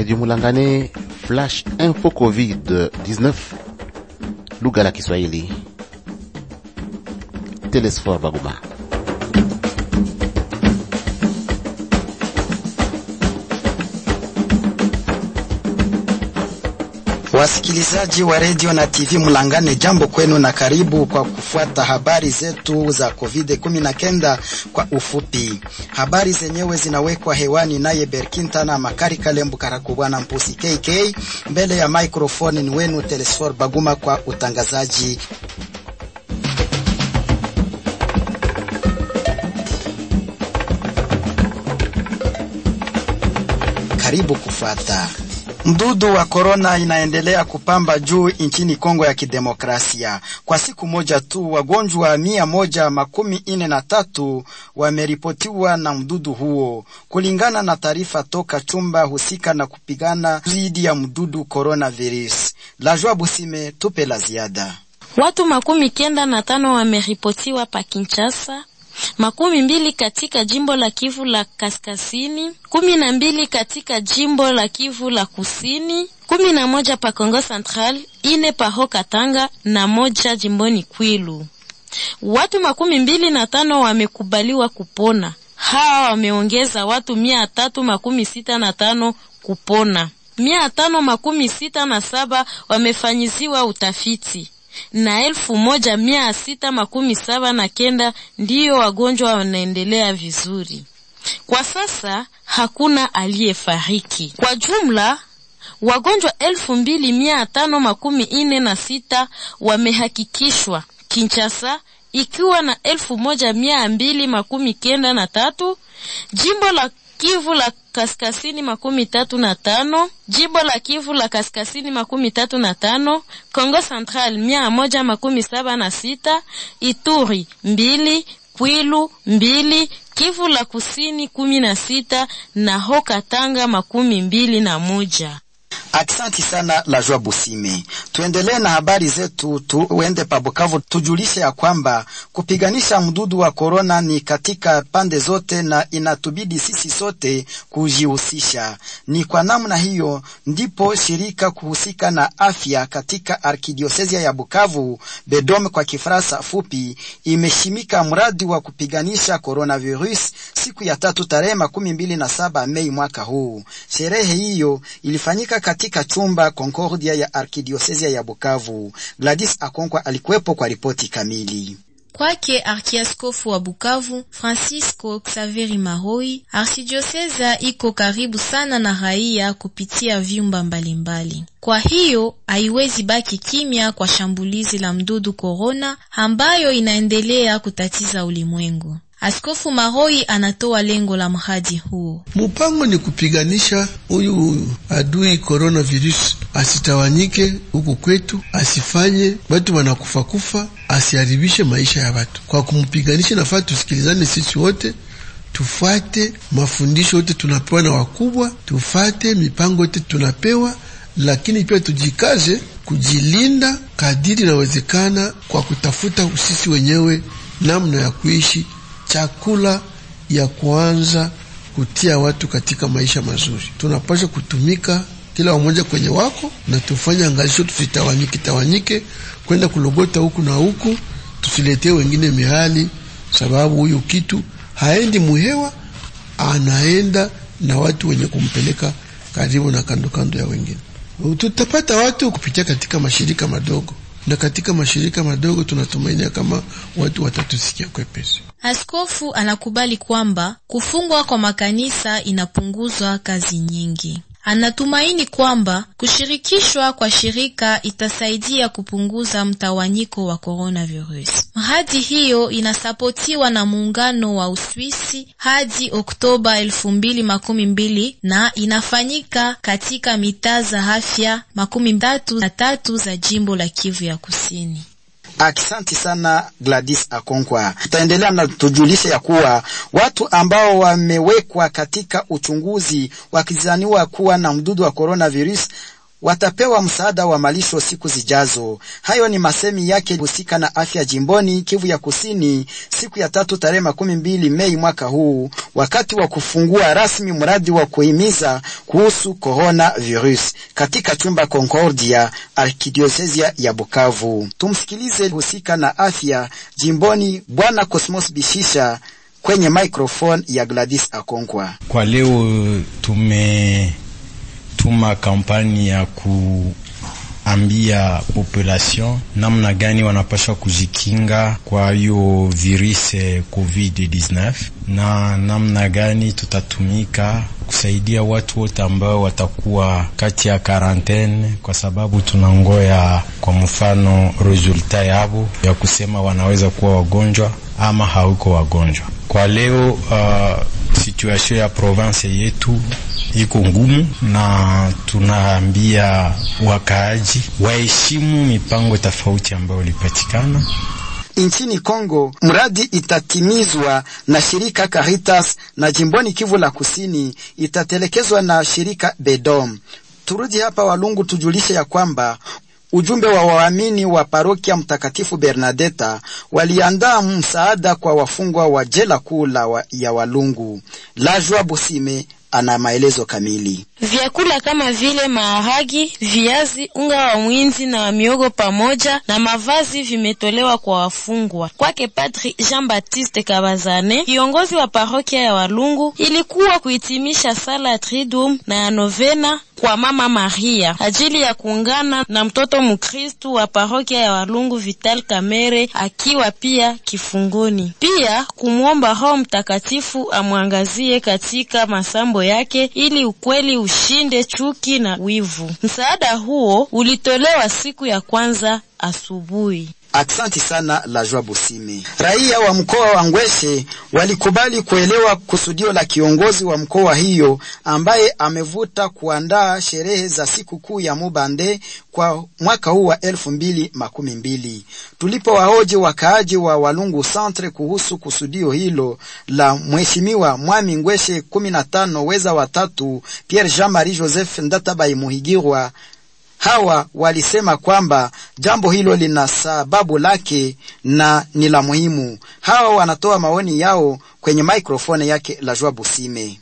Radio Mulangane, Flash Info Covid-19, lugha la Kiswahili. Telesfor Baguma. Wasikilizaji wa redio na TV Mulangane, jambo kwenu na karibu kwa kufuata habari zetu za COVID-19 kwa ufupi. Habari zenyewe zinawekwa hewani naye Berkinta na Makari Kalembu Karakubwana Mpusi KK, mbele ya microphone ni wenu Telesfor Baguma kwa utangazaji. Karibu kufuata Mdudu wa korona inaendelea kupamba juu nchini Kongo ya Kidemokrasia. Kwa siku moja tu wagonjwa mia moja makumi ine na tatu wameripotiwa na mdudu huo, kulingana na taarifa toka chumba husika na kupigana dhidi ya mdudu coronavirus. Lajwa Busime tupe la ziada. Watu makumi kenda na tano wameripotiwa pa Kinshasa makumi mbili katika jimbo la Kivu la kaskazini, kumi na mbili katika jimbo la Kivu la kusini, kumi na moja pa Kongo Central, ine pa Ho Katanga na moja jimboni Kwilu. Watu makumi mbili na tano wamekubaliwa kupona. Hawa wameongeza watu mia tatu makumi sita na tano kupona, mia tano makumi sita na saba wamefanyiziwa utafiti na elfu moja mia sita makumi saba na kenda ndiyo wagonjwa wanaendelea vizuri. Kwa sasa hakuna aliyefariki. Kwa jumla wagonjwa elfu mbili mia tano makumi ine na sita wamehakikishwa Kinshasa, ikiwa na elfu moja mia mbili makumi kenda na tatu jimbo la Kivu la kaskazini makumi tatu na tano jimbo la Kivu la kaskazini makumi tatu na tano Kongo Central mia moja makumi saba na sita Ituri mbili Kwilu mbili Kivu la kusini kumi na sita na Ho Katanga makumi mbili na moja. Aksanti sana la Joa Busime. Tuendelee na habari zetu, tuende pa Bukavu tujulishe ya kwamba kupiganisha mdudu wa korona ni katika pande zote na inatubidi sisi sote kujihusisha. Ni kwa namna hiyo ndipo shirika kuhusika na afya katika arkidiosesia ya Bukavu, Bedome kwa Kifaransa fupi, imeshimika mradi wa kupiganisha coronavirus siku ya tatu tarehe makumi mbili na saba Mei mwaka huu. Sherehe hiyo ilifanyika katika chumba Concordia ya arkidiosesia ya Bukavu. Gladys Akonkwa alikuwepo kwa ripoti kamili. Kwake arkiaskofu wa Bukavu Francisco Xaveri Mahoi, arsidioseza iko karibu sana na raia kupitia vyumba mbalimbali. Kwa hiyo haiwezi baki kimya kwa shambulizi la mdudu korona ambayo inaendelea kutatiza ulimwengu. Askofu Mahoi anatoa lengo la mradi huo. Mupango ni kupiganisha huyu adui coronavirus asitawanyike huku kwetu, asifanye watu wanakufa kufa, asiharibishe maisha ya watu. Kwa kumpiganisha, nafaa tusikilizane sisi wote, tufuate mafundisho yote tunapewa na wakubwa, tufate mipango yote tunapewa, lakini pia tujikaze kujilinda kadiri inawezekana, kwa kutafuta sisi wenyewe namna ya kuishi chakula ya kuanza kutia watu katika maisha mazuri. Tunapaswa kutumika kila wamoja kwenye wako na tufanye angalisho, tusitawanyike tawanyike kwenda kulogota huku na huku, tusiletee wengine mihali, sababu huyu kitu haendi muhewa, anaenda na watu wenye kumpeleka karibu na kando kando ya wengine. Tutapata watu kupitia katika mashirika madogo na katika mashirika madogo tunatumainia kama watu watatusikia kwepesi. Askofu anakubali kwamba kufungwa kwa makanisa inapunguzwa kazi nyingi. Anatumaini kwamba kushirikishwa kwa shirika itasaidia kupunguza mtawanyiko wa coronavirus. Mradi hiyo inasapotiwa na muungano wa Uswisi hadi Oktoba elfu mbili makumi mbili na inafanyika katika mitaa za afya makumi tatu na tatu za jimbo la Kivu ya Kusini. Aksanti sana Gladys Akonkwa. Tutaendelea na tujulishe ya kuwa watu ambao wamewekwa katika uchunguzi wakizaniwa kuwa na mdudu wa coronavirus watapewa msaada wa malisho siku zijazo. Hayo ni masemi yake husika na afya jimboni Kivu ya Kusini siku ya tatu tarehe makumi mbili Mei mwaka huu, wakati wa kufungua rasmi mradi wa kuhimiza kuhusu corona virus katika chumba Concordia, arkidiosesia ya Bukavu. Tumsikilize husika na afya jimboni Bwana Cosmos Bishisha kwenye microphone ya Gladys Akonkwa. Kwa leo tumetuma kampani ya kuambia population namna gani wanapaswa kujikinga kwa hiyo virus COVID-19 na namna gani tutatumika kusaidia watu wote ambao watakuwa kati ya karantene, kwa sababu tunangoya kwa mfano resulta yabo ya kusema wanaweza kuwa wagonjwa ama hauko wagonjwa. Kwa leo uh, situation ya province yetu iko ngumu, na tunaambia wakaaji waheshimu mipango tofauti ambayo ilipatikana nchini Kongo. Mradi itatimizwa na shirika Caritas na jimboni Kivu la Kusini itatelekezwa na shirika Bedom. Turudi hapa Walungu, tujulishe ya kwamba ujumbe wa waamini wa parokia Mtakatifu Bernadeta waliandaa msaada kwa wafungwa wa jela kuu wa, ya Walungu. Lajwa Busime ana maelezo kamili. Vyakula kama vile maharagi, viazi, unga wa mwinzi na wa miogo pamoja na mavazi vimetolewa kwa wafungwa. Kwake Padri Jean Baptiste Kabazane, kiongozi wa parokia ya Walungu, ilikuwa kuhitimisha sala ya Triduum na ya novena kwa Mama Maria ajili ya kuungana na mtoto Mkristu wa parokia ya Walungu Vital Kamere akiwa pia kifungoni, pia kumwomba Roho Mtakatifu amwangazie katika masambo yake ili ukweli ushinde chuki na wivu. Msaada huo ulitolewa siku ya kwanza asubuhi. Aksanti sana la Joa Busime. Raia wa mkoa wa Ngweshe walikubali kuelewa kusudio la kiongozi wa mkoa hiyo ambaye amevuta kuandaa sherehe za siku kuu ya Mubande kwa mwaka huu wa elfu mbili makumi mbili. Tulipowahoji wakaaji wa Walungu Centre kuhusu kusudio hilo la mheshimiwa Mwami Ngweshe kumi na tano weza watatu Pierre Jean Marie Joseph Ndatabai Muhigirwa hawa walisema kwamba jambo hilo lina sababu lake na ni la muhimu. Hawa wanatoa maoni yao kwenye maikrofoni yake la Joa Busime.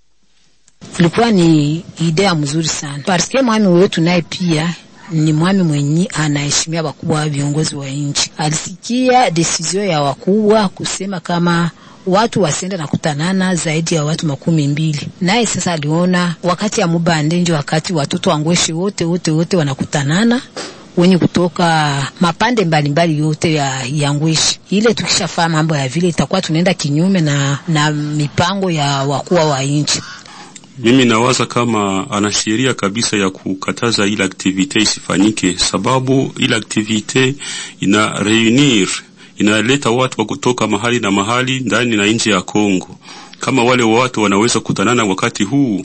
Ilikuwa ni idea mzuri sana parske mwami wetu naye pia ni mwami mwenye anaheshimia wakubwa viongozi wa nchi. Alisikia desizio ya wakubwa kusema kama watu wasiende na kutanana zaidi ya watu makumi mbili. Naye sasa aliona wakati ya Mubande ndio wakati watoto wangweshi wote wote wote wanakutanana wenye kutoka mapande mbalimbali mbali yote ya, ya Ngweshi. Ile tukishafaa mambo ya vile itakuwa tunaenda kinyume na, na mipango ya wakuwa wa nchi. Mimi nawaza kama ana sheria kabisa ya kukataza ile aktivite isifanyike, sababu ile aktivite ina reunir inaleta watu wa kutoka mahali na mahali ndani na nje ya Kongo. Kama wale watu wanaweza kutanana wakati huu,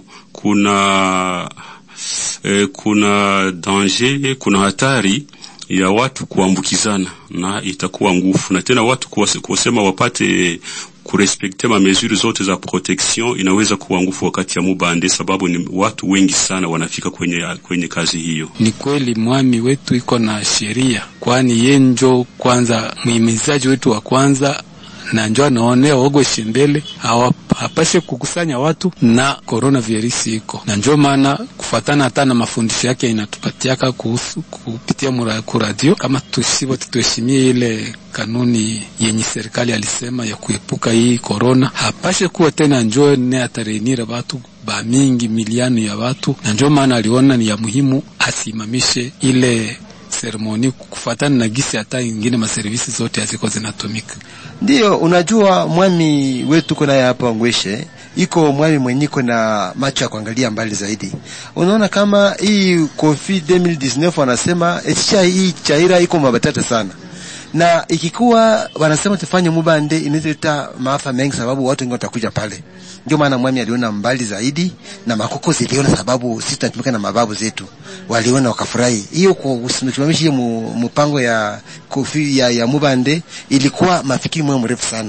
kuna eh, kuna danger, kuna hatari ya watu kuambukizana na itakuwa ngufu, na tena watu kusema wapate kurespekte ma mesure zote za protection inaweza kuwa ngufu wakati ya Mubande, sababu ni watu wengi sana wanafika kwenye, kwenye kazi hiyo. Ni kweli mwami wetu iko na sheria, kwani ye njo kwanza mwimizaji wetu wa kwanza na njo anaonea Ogweshi mbele hapashe kukusanya watu na corona virus iko na njo maana kufatana hata na mafundisho yake inatupatiaka kuhusu kupitia kuradio kama tusivo tuheshimie ile kanuni yenye serikali alisema ya kuepuka hii corona. Hapashe kuwa tena njo ne atarenire watu ba mingi miliani ya watu, na njo maana aliona ni ya muhimu asimamishe ile seremoni kufatana na gisi hata ingine maservisi zote haziko zinatumika. Ndiyo, unajua mwami wetu kuna hapa Ngweshe iko mwami mwenye iko na macho ya kuangalia mbali zaidi. Unaona kama hii COVID 2019 wanasema etisha hii chaira iko mabatata sana na ikikuwa wanasema tufanye Mubande inaleta maafa mengi, sababu watu wengi watakuja pale. Ndio maana mwami aliona mbali zaidi, na makoko ziliona, sababu sisi tunatumika na mababu zetu, waliona wakafurahi. Hiyo kusimamisha hiyo mpango ya kofi ya, ya Mubande ilikuwa mafikiri mwe mrefu sana,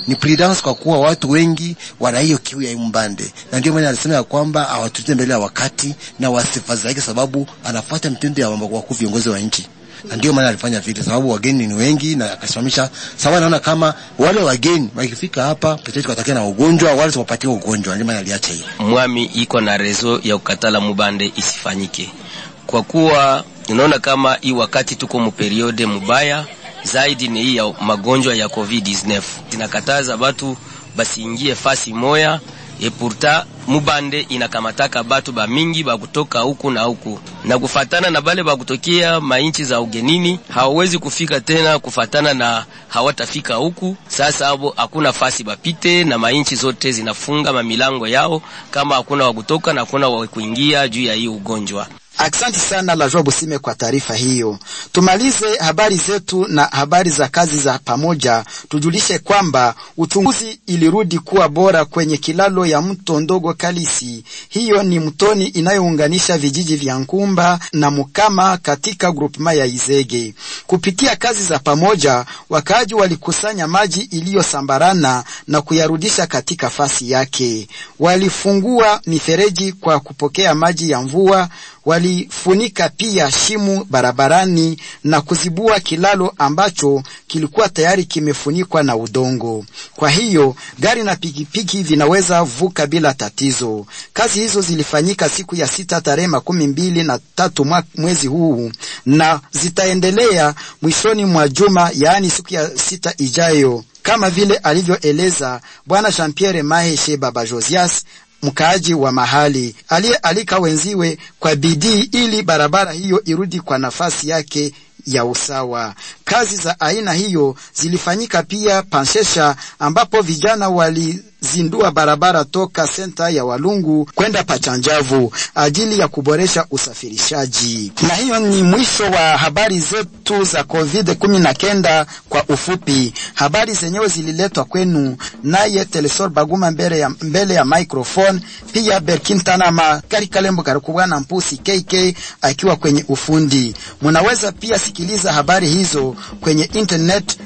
ni prudence, kwa kuwa watu wengi wana hiyo kiu ya mbande, na ndio maana alisema ya kwamba hawatutende mbele ya wakati na wasifadhaike, sababu anafuata mtindo ya wakuu viongozi wa nchi na ndio maana alifanya vile, sababu wageni ni wengi, na akasimamisha sababu. Naona kama wale wageni wakifika hapa pete watakia na ugonjwa, wale tuwapatie ugonjwa, ndio maana aliacha hiyo. Mwami iko na rezo ya kukatala mubande isifanyike, kwa kuwa unaona kama hii wakati tuko mu periode mubaya zaidi, ni hii ya magonjwa ya COVID-19 zinakataza batu basiingie fasi moya e pourta mubande inakamataka batu ba mingi ba kutoka huku na huku, na kufatana na bale ba kutokea mainchi za ugenini hawawezi kufika tena, kufatana na hawatafika huku. Sasa abo hakuna fasi bapite, na mainchi zote zinafunga mamilango yao kama hakuna wa kutoka na hakuna wa kuingia juu ya hii ugonjwa. Aksanti sana la Joa Busime kwa taarifa hiyo. Tumalize habari zetu na habari za kazi za pamoja. Tujulishe kwamba uchunguzi ilirudi kuwa bora kwenye kilalo ya mto ndogo Kalisi. Hiyo ni mtoni inayounganisha vijiji vya Nkumba na Mukama katika grupema ya Izege. Kupitia kazi za pamoja, wakaaji walikusanya maji iliyosambarana na kuyarudisha katika fasi yake. Walifungua mifereji kwa kupokea maji ya mvua walifunika pia shimu barabarani na kuzibua kilalo ambacho kilikuwa tayari kimefunikwa na udongo. Kwa hiyo gari na pikipiki vinaweza vuka bila tatizo. Kazi hizo zilifanyika siku ya sita tarehe makumi mbili na tatu mwezi huu na zitaendelea mwishoni mwa juma, yaani siku ya sita ijayo, kama vile alivyoeleza Bwana Jean Pierre Maheshe Baba Josias mkaaji wa mahali aliyealika wenziwe kwa bidii ili barabara hiyo irudi kwa nafasi yake ya usawa. Kazi za aina hiyo zilifanyika pia Panshesha, ambapo vijana walizindua barabara toka senta ya Walungu kwenda Pachanjavu ajili ya kuboresha usafirishaji. Na hiyo ni mwisho wa habari zetu za COVID 19 kwa ufupi. Habari zenyewe zililetwa kwenu naye Telesor Baguma mbele ya, mbele ya microphone, pia Berkintanama Karikalembo Karukubwana Mpusi KK akiwa kwenye ufundi. Munaweza pia sikiliza habari hizo kwenye internet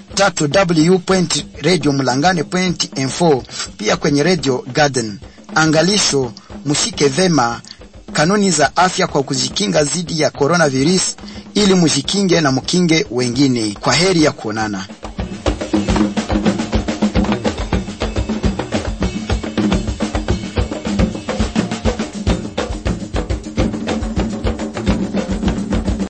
www.radiomulangane.info, pia kwenye Radio Garden. Angalisho, mushike vema kanuni za afya kwa kujikinga dhidi ya coronavirus ili mujikinge na mukinge wengine. Kwa heri ya kuonana.